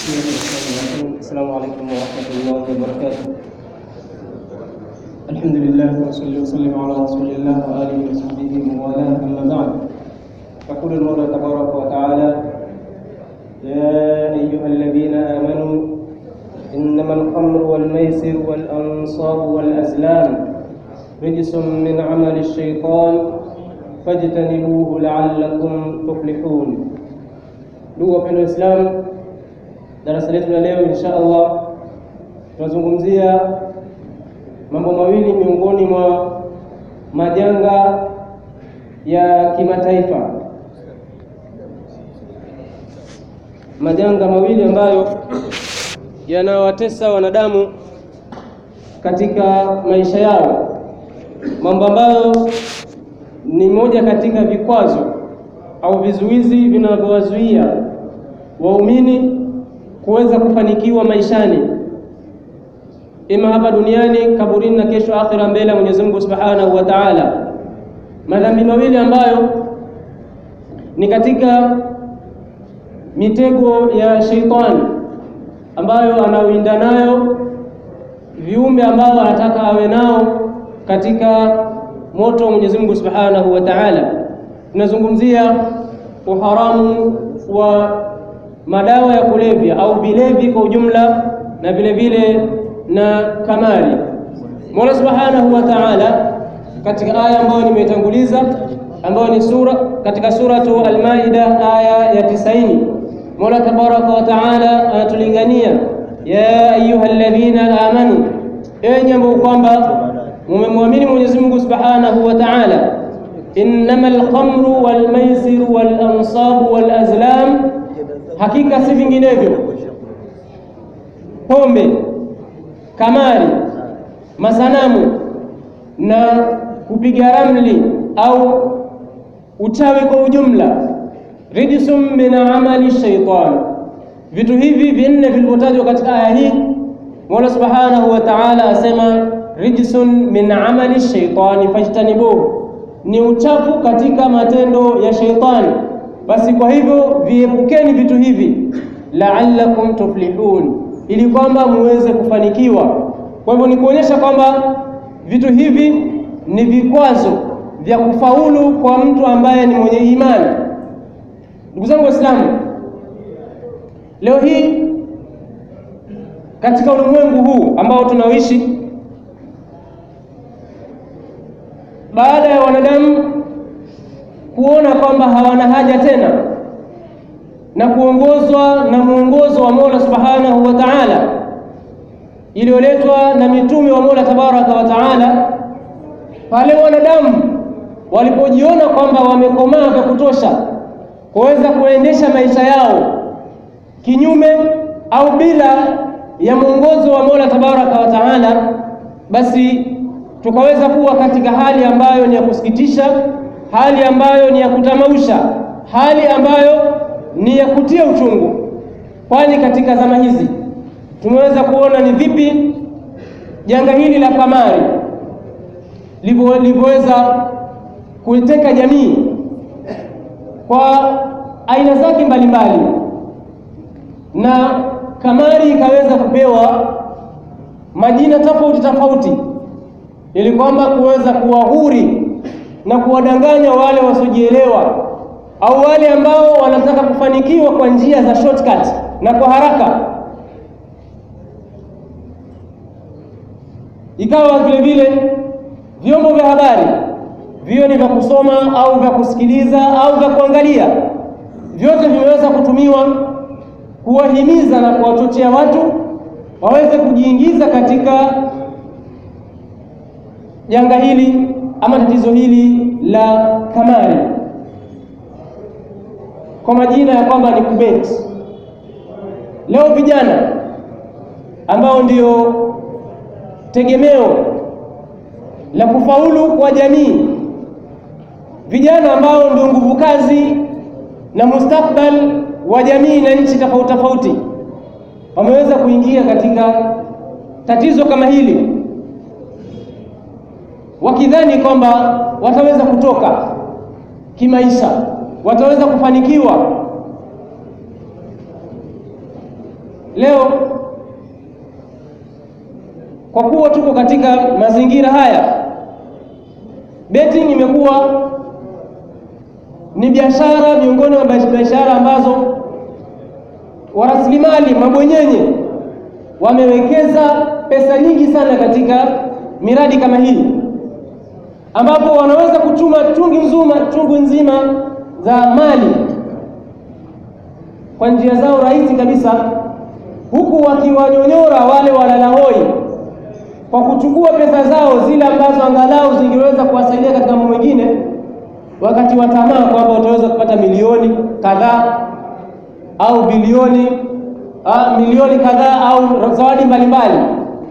بسم الله الرحمن الرحيم السلام عليكم ورحمة الله وبركاته الحمد لله وصلى وسلم على رسول الله وآله وصحبه وموالاه أما بعد يقول المولى تبارك وتعالى يا أيها الذين آمنوا إنما الخمر والميسر والأنصاب والأزلام رجس من عمل الشيطان فاجتنبوه لعلكم تفلحون Ndugu wapendwa Waislamu, darasa letu la leo insha Allah tunazungumzia mambo mawili miongoni mwa majanga ya kimataifa, majanga mawili ambayo yanawatesa wanadamu katika maisha yao, mambo ambayo ni moja katika vikwazo au vizuizi vinavyowazuia waumini kuweza kufanikiwa maishani, ima hapa duniani, kaburini na kesho akhira, mbele ya Mwenyezi Mungu Subhanahu wa Ta'ala. Madhambi mawili ambayo ni katika mitego ya sheitani ambayo anawinda nayo viumbe ambao anataka awe nao katika moto wa Mwenyezi Mungu Subhanahu wa Ta'ala. Tunazungumzia uharamu wa madawa ya kulevya au vilevi kwa ujumla na vile vile na kamari. Mola Subhanahu wa Ta'ala katika aya ambayo nimeitanguliza ambayo ni sura katika suratu Al-Maida aya ya tisaini, Mola Tabaraka wa Ta'ala anatulingania ya ayyuhalladhina amanu, enyi ambao kwamba mumemwamini Mwenyezi Mungu Subhanahu wa Ta'ala innama alkhamru walmaisiru walansabu walazlam, hakika si vinginevyo pombe, kamari, masanamu na kupiga ramli au uchawi kwa ujumla, rijsum min amali shaitan. Vitu hivi vinne vilivyotajwa katika aya hii, Mola subhanahu wa ta'ala asema rijsun min amali shaitani fajtanibuhu ni uchafu katika matendo ya sheitani. Basi kwa hivyo viepukeni vitu hivi, la'allakum tuflihun, ili kwamba muweze kufanikiwa. Kwa hivyo ni kuonyesha kwamba vitu hivi ni vikwazo vya kufaulu kwa mtu ambaye ni mwenye imani. Ndugu zangu Waislamu, leo hii katika ulimwengu huu ambao tunaoishi baada ya wanadamu kuona kwamba hawana haja tena na kuongozwa na mwongozo wa Mola Subhanahu wa Ta'ala iliyoletwa na mitume wa Mola Tabaraka wa Ta'ala, pale wanadamu walipojiona kwamba wamekomaa vya kutosha kuweza kuendesha maisha yao kinyume au bila ya mwongozo wa Mola Tabaraka wa Ta'ala, basi tukaweza kuwa katika hali ambayo ni ya kusikitisha, hali ambayo ni ya kutamausha, hali ambayo ni ya kutia uchungu, kwani katika zama hizi tumeweza kuona ni vipi janga hili la kamari lilivyoweza kuiteka jamii kwa aina zake mbalimbali, na kamari ikaweza kupewa majina tofauti tofauti ili kwamba kuweza kuwahuri na kuwadanganya wale wasiojielewa au wale ambao wanataka kufanikiwa kwa njia za shortcut na kwa haraka. Ikawa vile vile vyombo vya habari viwe ni vya kusoma au vya kusikiliza au vya kuangalia, vyote vimeweza kutumiwa kuwahimiza na kuwachochea watu waweze kujiingiza katika janga hili ama tatizo hili la kamari kwa majina ya kwamba ni kubeti. Leo vijana ambao ndio tegemeo la kufaulu kwa jamii, vijana ambao ndio nguvu kazi na mustakbal wa jamii na nchi tofauti tofauti, wameweza kuingia katika tatizo kama hili wakidhani kwamba wataweza kutoka kimaisha, wataweza kufanikiwa leo kwa kuwa tuko katika mazingira haya, betting imekuwa ni biashara miongoni mwa biashara ambazo warasilimali mabwenyenye wamewekeza pesa nyingi sana katika miradi kama hii, ambapo wanaweza kuchuma chungi nzima chungu nzima za mali kwa njia zao rahisi kabisa, huku wakiwanyonyora wale walalahoi kwa kuchukua pesa zao zile ambazo angalau zingeweza kuwasaidia katika mambo mengine, wakati wa tamaa kwamba utaweza kupata milioni kadhaa au bilioni a, milioni kadhaa au zawadi mbalimbali,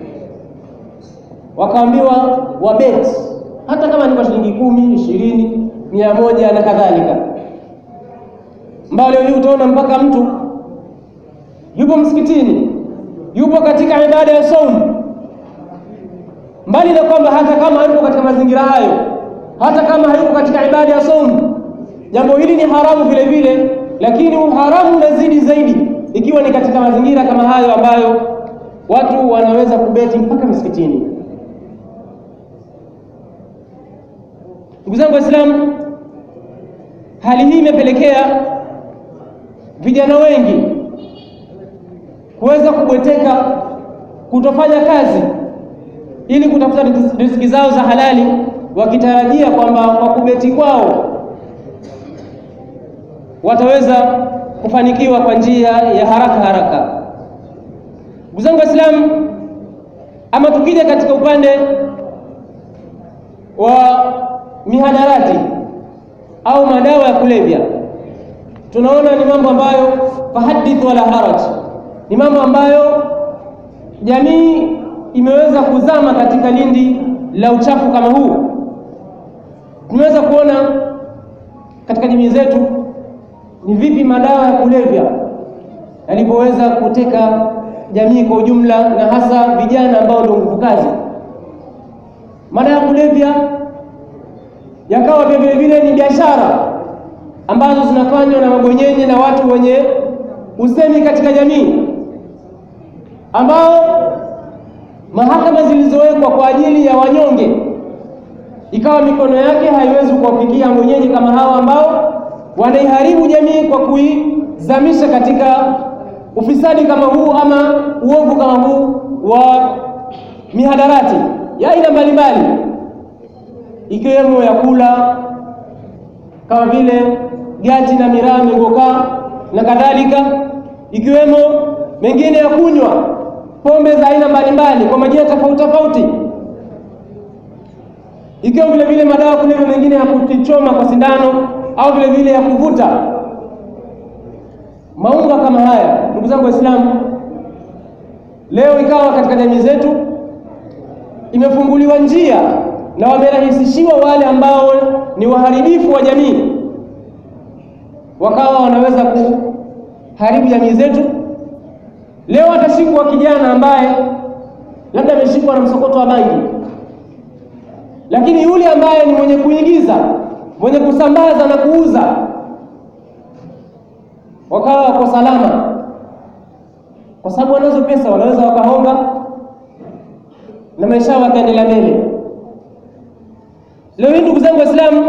wakaambiwa wabeti, hata kama ni kwa shilingi kumi, ishirini, mia moja na kadhalika, ambao leo hii utaona mpaka mtu yupo msikitini, yupo katika ibada ya saumu mbali na kwamba hata kama hayuko katika mazingira hayo, hata kama hayuko katika ibada ya saumu, jambo hili ni haramu vile vile, lakini uharamu unazidi zaidi ikiwa ni katika mazingira kama hayo ambayo watu wanaweza kubeti mpaka misikitini. Ndugu zangu Waislamu, hali hii imepelekea vijana wengi kuweza kubweteka, kutofanya kazi ili kutafuta riziki zao za halali, wakitarajia kwamba kwa kubeti kwao wataweza kufanikiwa kwa njia ya haraka haraka. Ndugu zangu Waislamu, ama tukija katika upande wa mihadarati au madawa ya kulevya, tunaona ni mambo ambayo fahadith wala haraj, ni mambo ambayo jamii imeweza kuzama katika lindi la uchafu kama huu. Tumeweza kuona katika jamii zetu ni vipi madawa ya kulevya yalivyoweza kuteka jamii kwa ujumla, na hasa vijana ambao ndio nguvu kazi. Madawa ya kulevya yakawa pia vile vile ni biashara ambazo zinafanywa na mabwenyenye na watu wenye usemi katika jamii ambao mahakama zilizowekwa kwa ajili ya wanyonge ikawa mikono yake haiwezi kuwafikia mwenyeji kama hawa ambao wanaiharibu jamii kwa kuizamisha katika ufisadi kama huu ama uovu kama huu wa mihadarati ya aina mbalimbali, ikiwemo ya kula kama vile gati na miraa, migokaa na kadhalika, ikiwemo mengine ya kunywa pombe za aina mbalimbali kwa majina tofauti tofauti, ikiwa vile vile madawa kulevya mengine ya kuchoma kwa sindano au vile vile ya kuvuta maunga kama haya. Ndugu zangu Waislamu, leo ikawa katika jamii zetu imefunguliwa njia na wamerahisishiwa wale ambao ni waharibifu wa jamii, wakawa wanaweza kuharibu jamii zetu. Leo atashikwa kijana ambaye labda ameshikwa na msokoto wa bangi, lakini yule ambaye ni mwenye kuingiza, mwenye kusambaza na kuuza, wakawa wako salama, kwa sababu wanazo pesa, wanaweza wakahonga na maisha yao wakaendelea mbele. Leo hii ndugu zangu Waislamu,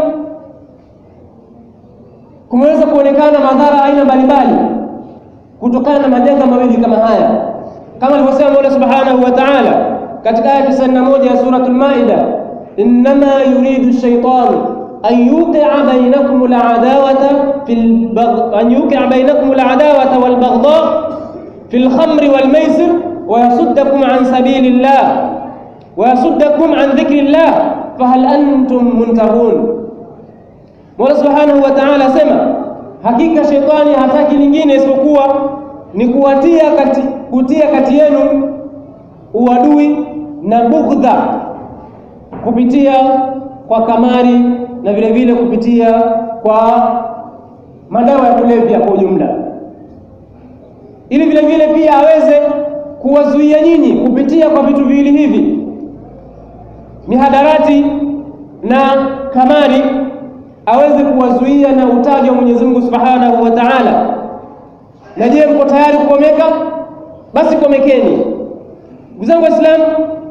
kumeweza kuonekana madhara aina mbalimbali kutokana na majanga mawili kama haya, kama alivyosema Mola Subhanahu wa Ta'ala katika aya 91 ya suratul Maida, innama yuridu shaytanu an yuqi'a bainakum al-adawata fil an yuqi'a bainakum al-adawata wal baghdha fil khamri wal maisir wa yasuddakum an sabilillah wa yasuddakum an dhikrillah fahal antum muntahun. Mola Subhanahu wa Ta'ala asema hakika shetani hataki lingine isipokuwa ni kuwatia kati, kutia kati yenu uadui na bughdha kupitia kwa kamari na vile vile kupitia kwa madawa ya kulevya kwa ujumla, ili vile vile pia aweze kuwazuia nyinyi kupitia kwa vitu viwili hivi, mihadarati na kamari aweze kuwazuia na utaji wa Mwenyezi Mungu Subhanahu wa Ta'ala. Na je, mko tayari kukomeka? Basi komekeni, ndugu zangu Waislamu.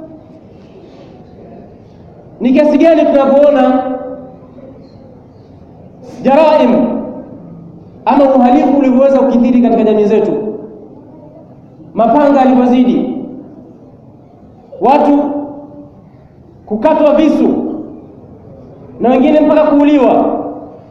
Ni kiasi gani tunapoona jaraim ama uhalifu ulivyoweza kukithiri katika jamii zetu, mapanga alivyozidi, watu kukatwa visu na wengine mpaka kuuliwa,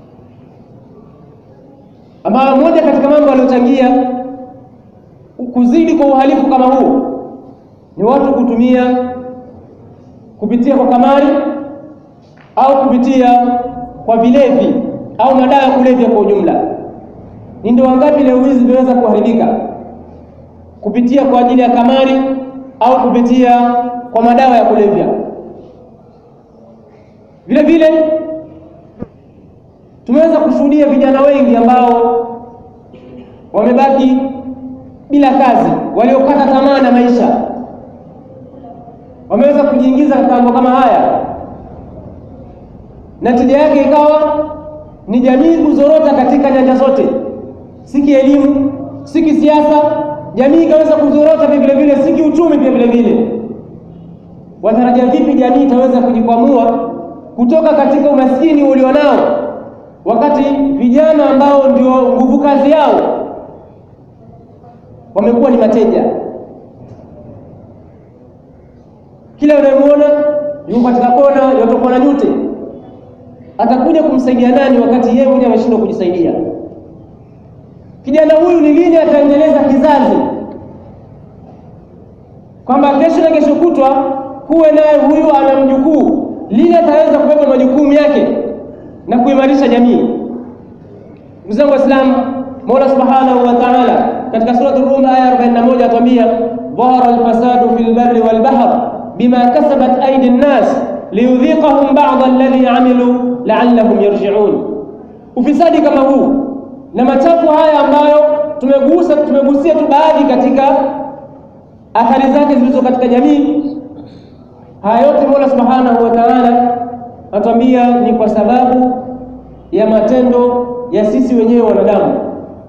ambayo moja katika mambo aliyochangia kuzidi kwa uhalifu kama huu ni watu kutumia kupitia kwa kamari au kupitia kwa vilevi au madawa ya kulevya kwa ujumla. Ni ndoa ngapi leo hizi zimeweza kuharibika kupitia kwa ajili ya kamari au kupitia kwa madawa ya kulevya? Vile vile tumeweza kushuhudia vijana wengi ambao wamebaki bila kazi, waliokata tamaa na maisha, wameweza kujiingiza katika mambo kama haya, na tija yake ikawa ni jamii kuzorota katika nyanja zote, si kielimu, si kisiasa. Jamii ikaweza kuzorota vile vile, si kiuchumi pia vile vile. Watarajia vipi jamii itaweza kujikwamua kutoka katika umaskini ulionao, wakati vijana ambao ndio nguvu kazi yao wamekuwa ni mateja. Kila unayemwona yuko katika kona, yotokwa na nyute, atakuja kumsaidia nani wakati yeye mwenyewe ameshindwa kujisaidia? Kijana huyu ni lini ataendeleza kizazi, kwamba kesho na kesho kutwa kuwe naye huyu ana mjukuu, lini ataweza kubeba majukumu yake na kuimarisha jamii? Ndugu zangu Waislamu, Mola subhanahu wa ta'ala katika surati Rum aya 41 atuambia, dhahara alfasadu fil barri wal bahr bima kasabat aidi nnas liyudhiqahum ba'da alladhi amilu la'allahum yarji'un. Ufisadi kama huu na machafu haya ambayo tumegusa tumegusia tu baadhi katika athari zake zilizo katika jamii, haya yote Mola subhanahu wa ta'ala atuambia ni kwa sababu ya matendo ya sisi wenyewe wanadamu.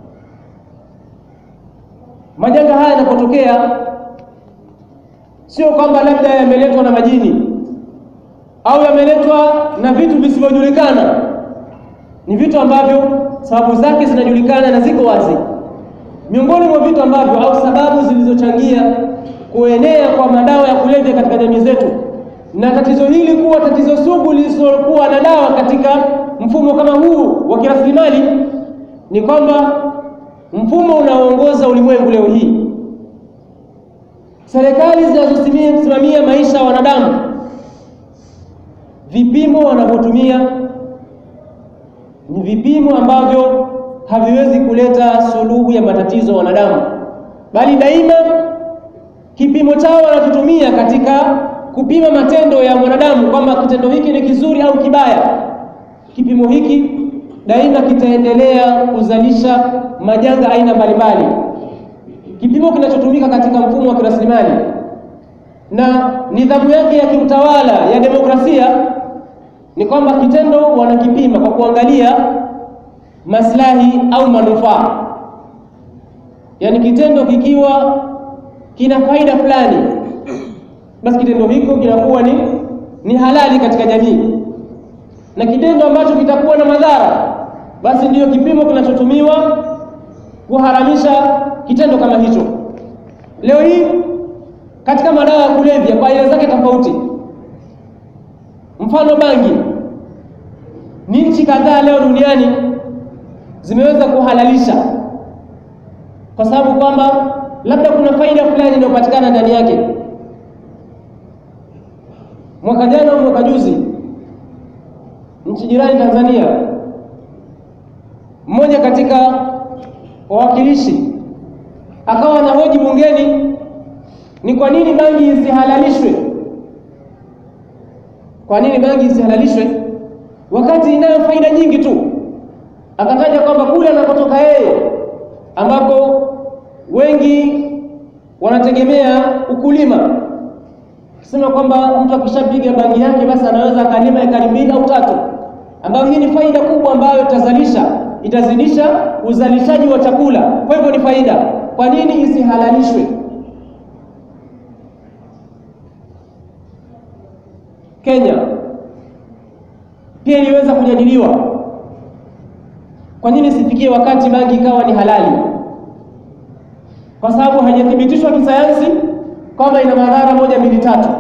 Majanga haya yanapotokea, sio kwamba labda yameletwa na majini au yameletwa na vitu visivyojulikana. Ni vitu ambavyo sababu zake zinajulikana na ziko wazi. Miongoni mwa vitu ambavyo au sababu zilizochangia kuenea kwa madawa ya kulevya katika jamii zetu na tatizo hili kuwa tatizo sugu lisilokuwa na dawa katika mfumo kama huu wa kirasilimali ni kwamba mfumo unaoongoza ulimwengu leo hii, serikali zinazosimamia maisha ya wanadamu, vipimo wanavyotumia ni vipimo ambavyo haviwezi kuleta suluhu ya matatizo ya wanadamu, bali daima kipimo chao wanachotumia katika kupima matendo ya mwanadamu kwamba kitendo hiki ni kizuri au kibaya, kipimo hiki daima kitaendelea kuzalisha majanga aina mbalimbali. Kipimo kinachotumika katika mfumo wa kirasilimali na nidhamu yake ya kiutawala ya demokrasia ni kwamba kitendo wanakipima kwa kuangalia maslahi au manufaa, yaani kitendo kikiwa kina faida fulani, basi kitendo hiko kinakuwa ni, ni halali katika jamii, na kitendo ambacho kitakuwa na madhara, basi ndiyo kipimo kinachotumiwa kuharamisha kitendo kama hicho. Leo hii katika madawa ya kulevya kwa aina zake tofauti, mfano bangi, ni nchi kadhaa leo duniani zimeweza kuhalalisha kwa sababu kwamba labda kuna faida fulani inayopatikana ndani yake. Mwaka jana au mwaka juzi, nchi jirani Tanzania, mmoja katika wawakilishi akawa anahoji bungeni ni kwa nini bangi isihalalishwe? Kwa nini bangi isihalalishwe wakati inayo faida nyingi tu? Akataja kwamba kule anakotoka yeye, ambapo wengi wanategemea ukulima, akisema kwamba mtu akishapiga bangi yake basi anaweza akalima ekari mbili au tatu, ambayo hii ni faida kubwa ambayo itazalisha itazidisha uzalishaji wa chakula, kwa hivyo ni faida. Kwa nini isihalalishwe? Kenya pia iliweza kujadiliwa, kwa nini sifikie wakati bangi ikawa ni halali? Kwa sababu haijathibitishwa kisayansi kwamba ina madhara moja mbili tatu.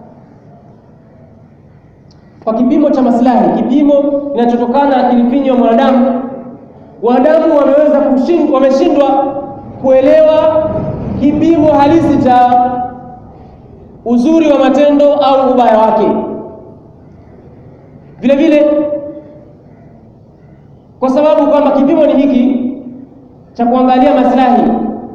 Kwa kipimo cha maslahi, kipimo kinachotokana na akili finyo ya mwanadamu, wanadamu wameweza kushindwa, wameshindwa kuelewa kipimo halisi cha uzuri wa matendo au ubaya wake. Vile vile kwa sababu kwamba kipimo ni hiki cha kuangalia maslahi,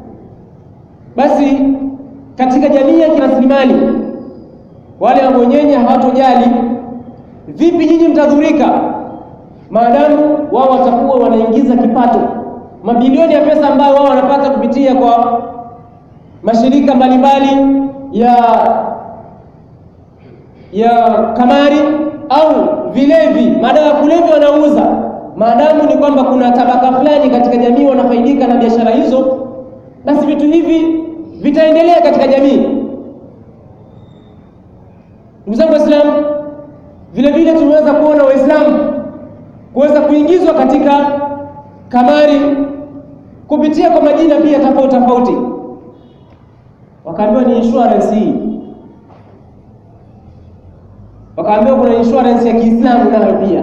basi katika jamii ya kirasilimali wale wabonyenye hawatojali vipi nyinyi mtadhurika, maadamu wao watakuwa wanaingiza kipato, mabilioni ya pesa ambayo wao wanapata kupitia kwa mashirika mbalimbali ya ya kamari au vilevi, madawa ya kulevya wanauza, maadamu ni kwamba kuna tabaka fulani katika jamii wanafaidika na biashara hizo, basi vitu hivi vitaendelea katika jamii. Ndugu zangu Waislamu, vile vile tumeweza kuona Waislamu kuweza kuingizwa katika kamari kupitia kwa majina pia tofauti tofauti, wakaambiwa ni insurance hii, wakaambiwa kuna insurance ya Kiislamu nayo pia,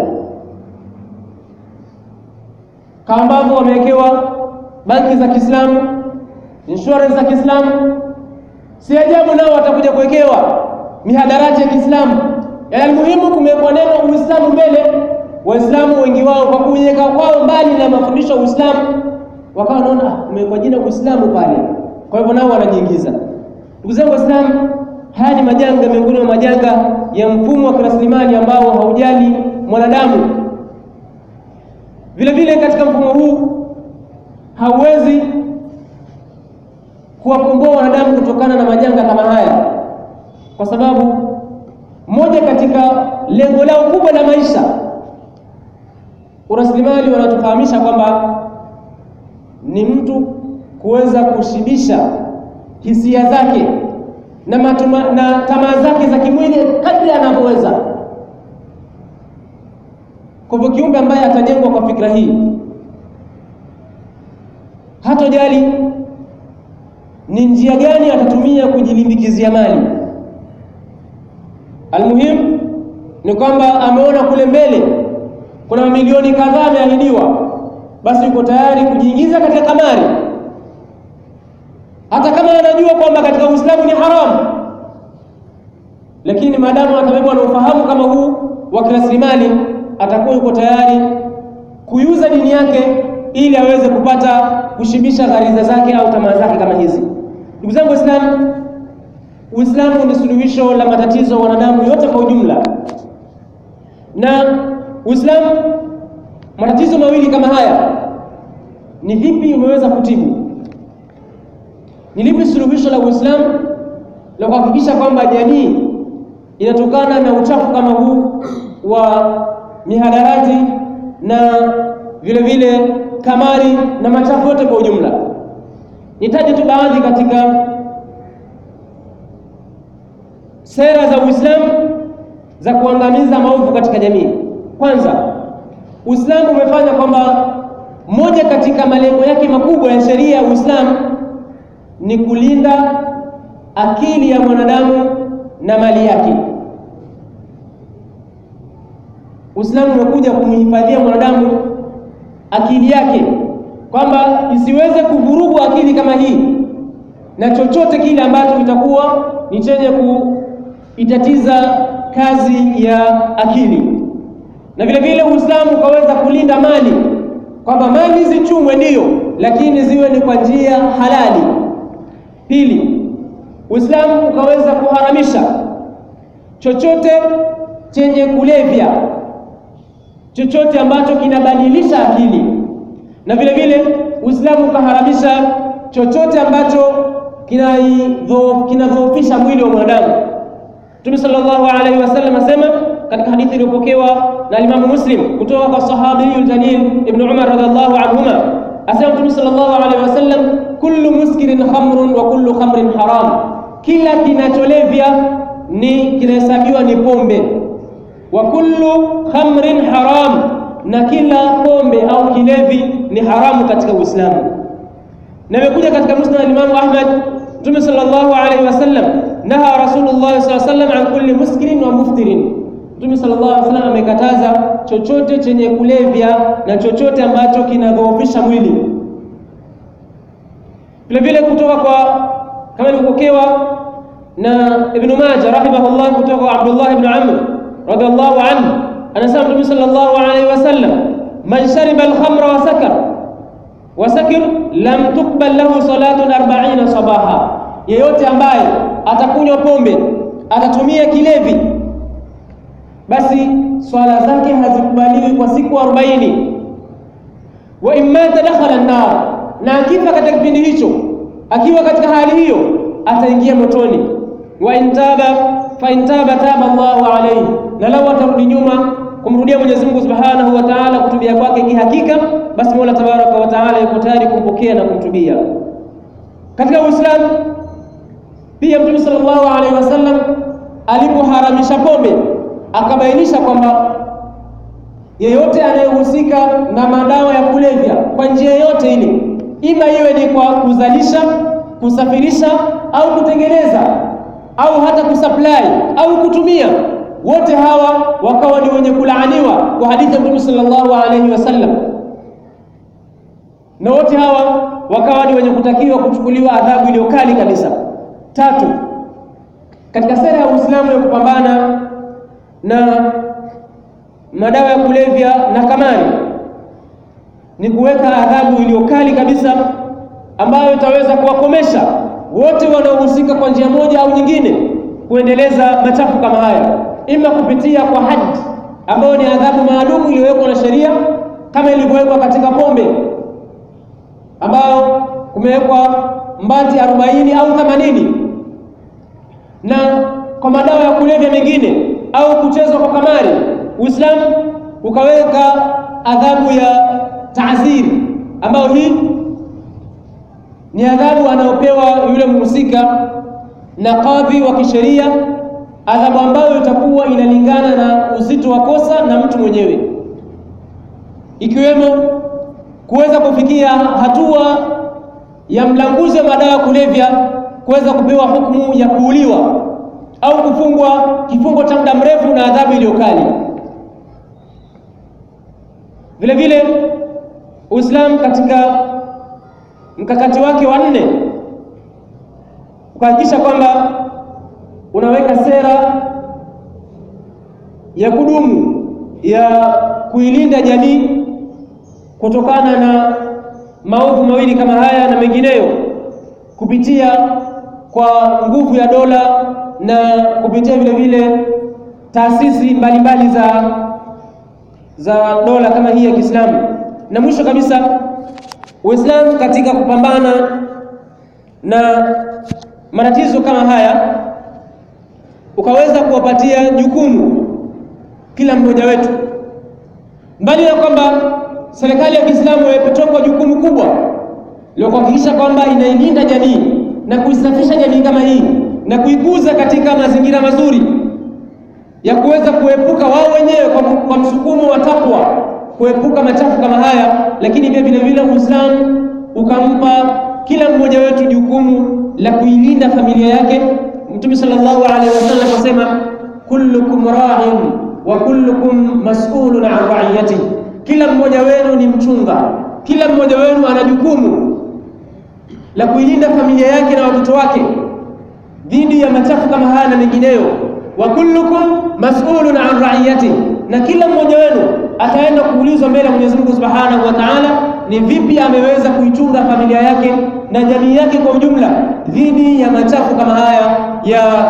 kama ambavyo wamewekewa banki za Kiislamu, insurance za Kiislamu, si ajabu nao watakuja kuwekewa mihadarati ya Kiislamu. Yaani muhimu kumewekwa neno Uislamu mbele. Waislamu wengi wao kwa kuweka kwao mbali na mafundisho ya Uislamu, wakawa wanaona kumewekwa jina Uislamu pale, kwa hivyo nao wanajiingiza. Ndugu zangu Waislamu, haya ni majanga miongoni mwa majanga ya mfumo wa kirasilimali ambao haujali mwanadamu. Vile vile katika mfumo huu hauwezi kuwakomboa wanadamu kutokana na majanga kama haya, kwa sababu moja katika lengo lao kubwa la maisha, urasilimali wanatufahamisha kwamba ni mtu kuweza kushibisha hisia zake na matuma, na tamaa zake za kimwili kadri anavyoweza. Kwa hivyo kiumbe ambaye atajengwa kwa fikra hii hatojali ni njia gani atatumia kujilimbikizia mali. Almuhimu ni kwamba ameona kule mbele kuna mamilioni kadhaa ameahidiwa, basi yuko tayari kujiingiza katika kamari, hata kama anajua kwamba katika Uislamu ni haramu, lakini maadamu atabebwa na ufahamu kama huu wa kirasilimali, atakuwa yuko tayari kuiuza dini yake ili aweze kupata kushibisha ghariza zake au tamaa zake kama hizi. Ndugu zangu Waislamu, Uislamu ni suluhisho la matatizo wanadamu yote kwa ujumla, na Uislamu matatizo mawili kama haya ni vipi umeweza kutibu? Ni lipi suluhisho la Uislamu la kuhakikisha kwamba jamii inatokana na uchafu kama huu wa mihadarati na vile vile kamari na machafu yote kwa ujumla? Nitaje tu baadhi katika sera za Uislamu za kuangamiza maovu katika jamii. Kwanza, Uislamu umefanya kwamba moja katika malengo yake makubwa ya sheria ya Uislamu ni kulinda akili ya mwanadamu na mali yake. Uislamu umekuja kumhifadhia mwanadamu akili yake kwamba isiweze kuvurugwa akili kama hii na chochote kile ambacho kitakuwa ni chenye kuitatiza kazi ya akili. Na vile vile Uislamu ukaweza kulinda mali kwamba mali zichumwe ndiyo, lakini ziwe ni kwa njia halali. Pili, Uislamu ukaweza kuharamisha chochote chenye kulevya, chochote ambacho kinabadilisha akili na vile vile Uislamu ukaharamisha chochote ambacho kinadhoofisha mwili wa mwanadamu. Mtume sallallahu alaihi wasallam asema katika hadithi iliyopokewa na Imamu Muslim kutoka kwa sahabiyul jalil Ibn Umar radhiallahu anhuma, asema Mtume sallallahu alaihi wasallam, kullu muskirin khamrun wa kullu khamrin haram, kila kinacholevya ni kinahesabiwa ni pombe. Wa kullu khamrin haram, na kila pombe au kilevi ni haramu katika Uislamu. Na imekuja katika Musnad al-Imam Ahmad, Mtume sallallahu alaihi wasallam naha Rasulullah sallallahu alaihi wasallam an kulli muskirin wa muftirin. Mtume sallallahu alaihi wasallam amekataza chochote chenye kulevya na chochote ambacho kinadhoofisha mwili. Vile vile kutoka kwa kama ilivyopokewa na Ibn Majah rahimahullah kutoka kwa Abdullah ibn Amr radhiallahu anhu anasema Mtume sallallahu alaihi wasallam man shariba al-khamra wa sakar wa sakir lam tuqbal lahu salatun 40 sabaha, yeyote ambaye atakunywa pombe atatumia kilevi, basi swala zake hazikubaliwi kwa siku 40. Wa imma tadakhala an-nar, na akifa katika kipindi hicho, akiwa katika hali hiyo ataingia motoni. Wa intaba fa intaba taba Allahu alayhi, na lau atarudi nyuma kumrudia Mwenyezi Mungu Subhanahu wa Ta'ala kutubia kwake kihakika, basi Mola Tabaraka wa Ta'ala yuko tayari kumpokea na kumtubia. Katika Uislamu pia Mtume sallallahu alaihi wasallam alipoharamisha pombe akabainisha kwamba yeyote anayehusika na madawa ya kulevya kwa njia yoyote ile, ima iwe ni kwa kuzalisha, kusafirisha au kutengeneza au hata kusupply au kutumia wote hawa wakawa ni wenye kulaaniwa kwa hadithi ya Mtume sallallahu alaihi wasallam, na wote hawa wakawa ni wenye kutakiwa kuchukuliwa adhabu iliyo kali kabisa. Tatu, katika sera ya Uislamu ya kupambana na madawa ya kulevya na kamari ni kuweka adhabu iliyo kali kabisa ambayo itaweza kuwakomesha wote wanaohusika kwa njia moja au nyingine kuendeleza machafu kama haya ima kupitia kwa haji ambayo ni adhabu maalum iliyowekwa na sheria kama ilivyowekwa katika pombe, ambayo kumewekwa mbati arobaini au themanini, na kwa madawa ya kulevya mengine au kuchezwa kwa kamari, Uislamu ukaweka adhabu ya taaziri, ambayo hii ni adhabu anayopewa yule mhusika na kadhi wa kisheria adhabu ambayo itakuwa inalingana na uzito wa kosa na mtu mwenyewe, ikiwemo kuweza kufikia hatua ya mlanguzi wa madawa ya kulevya kuweza kupewa hukumu ya kuuliwa au kufungwa kifungo cha muda mrefu na adhabu iliyo kali. Vile vile Uislamu katika mkakati wake wa nne ukahakikisha kwamba unaweka sera ya kudumu ya kuilinda jamii kutokana na maovu mawili kama haya na mengineyo, kupitia kwa nguvu ya dola na kupitia vile vile taasisi mbalimbali za za dola kama hii ya Kiislamu. Na mwisho kabisa, Uislamu katika kupambana na matatizo kama haya ukaweza kuwapatia jukumu kila mmoja wetu, mbali na kwamba serikali ya Kiislamu imetoka jukumu kubwa la kuhakikisha kwamba inailinda jamii na kuisafisha jamii kama hii na kuikuza katika mazingira mazuri ya kuweza kuepuka wao wenyewe kwa, kwa msukumo wa takwa kuepuka machafu kama haya, lakini pia vile vile Uislamu ukampa kila mmoja wetu jukumu la kuilinda familia yake. Mtume sallallahu alaihi wasallam akasema, kullukum ra'in wa kullukum mas'ulun an ra'iyati, kila mmoja wenu ni mchunga, kila mmoja wenu ana jukumu la kuilinda familia yake na watoto wake dhidi ya machafu kama haya na mengineyo. Wa kullukum mas'ulun an ra'iyati, na kila mmoja wenu ataenda kuulizwa mbele ya Mwenyezi Mungu Subhanahu wa Ta'ala, ni vipi ameweza kuichunga familia yake na jamii yake kwa ujumla dhidi ya machafu kama haya ya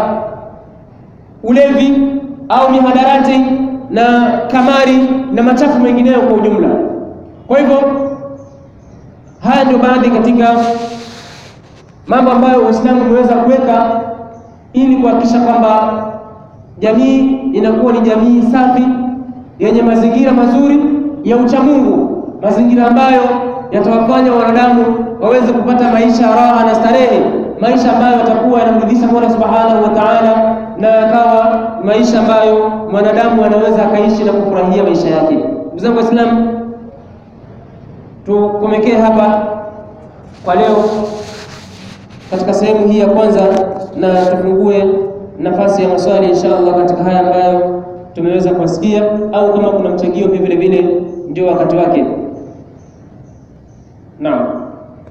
ulevi au mihadarati na kamari na machafu mengineyo kwa ujumla. Kwa hivyo haya ndio baadhi katika mambo ambayo Uislamu umeweza kuweka ili kuhakikisha kwamba jamii inakuwa ni jamii safi yenye mazingira mazuri ya uchamungu, mazingira ambayo yatawafanya wanadamu waweze kupata maisha raha na starehe maisha ambayo yatakuwa yanamridhisha Mola Subhanahu wa Ta'ala, na yakawa maisha ambayo mwanadamu anaweza akaishi na kufurahia maisha yake. Ndugu zangu Waislamu, tukomekee hapa kwa leo katika sehemu hii ya kwanza, na tufungue nafasi ya maswali insha Allah katika haya ambayo tumeweza kuwasikia, au kama kuna mchangio pia vile vile ndio wakati wake. Naam.